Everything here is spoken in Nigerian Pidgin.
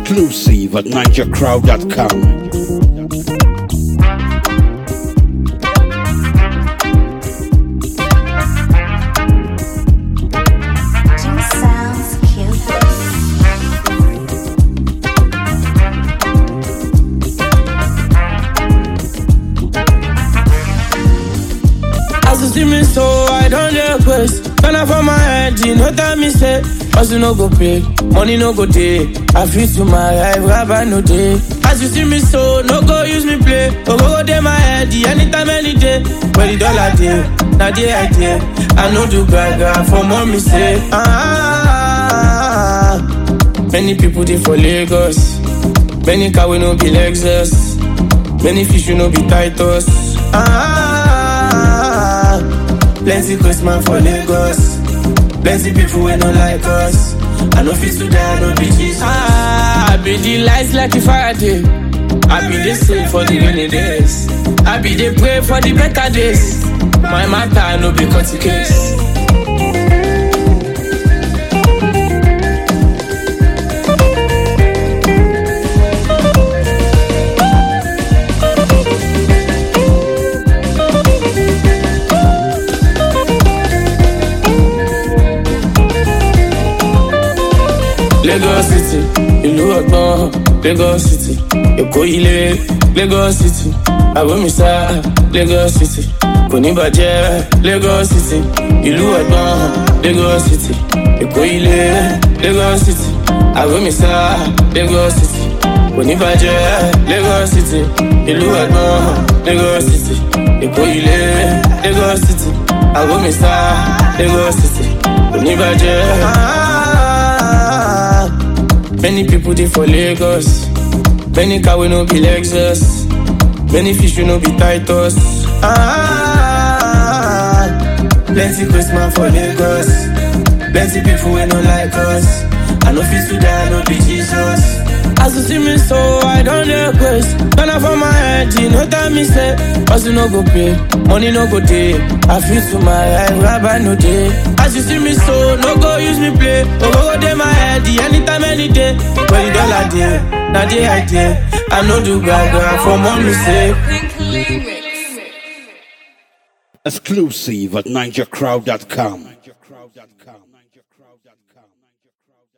Exclusive at NigerCrowd.com. Jim sounds cute. As you see me so, I don't request. Turn up for my head, you know that me say. Hustle no go pay, money no go day. I feel to my life, rabbi no day. As you see me so, no go use me play. Go go go day my head, the anytime, any day. Where the dollar day, now the idea. I know do gaga for mommy say. Ah, many people they for Lagos. Many car we no be Lexus. Many fish we no be Titus. Ah, plenty Christmas for Lagos. Plenty people we no like us. I no fit to die, no be Jesus. Ah, I be the lights like a Friday. I be the same for the rainy days. I be the pray for the better days. My matter no be cut case. Lagos City, ìlú ọgbọ́n, Lagos City, Èkó ilé, Lagos City, Àbómísá, Lagos City, kò ní bàjẹ́, Lagos City, ìlú ọgbọ́n, Lagos City, Èkó ilé, Lagos City, Àbómísá, Lagos City, kò ní bàjẹ́, Lagos City, ìlú ọgbọ́n, Lagos City, Èkó ilé, Lagos City, Àbómísá, Lagos City, kò ní bàjẹ́. Many people they for Lagos. Many car we no be Lexus. Many fish we no be Titus. Ah, plenty Christmas for Lagos. Plenty people we no like us. I no fit to die, no be Jesus. As you see me so, I don't request. Turn up for my head, you know that me say. Hustle no go pay, money no go day. I feel to my life, rabbi no day. As you see me so, no go use me play. Go go go day my head, the anytime, any day. When the dollar day, now the idea. I know do gaga for mommy say. Exclusive at NigerCrowd.com.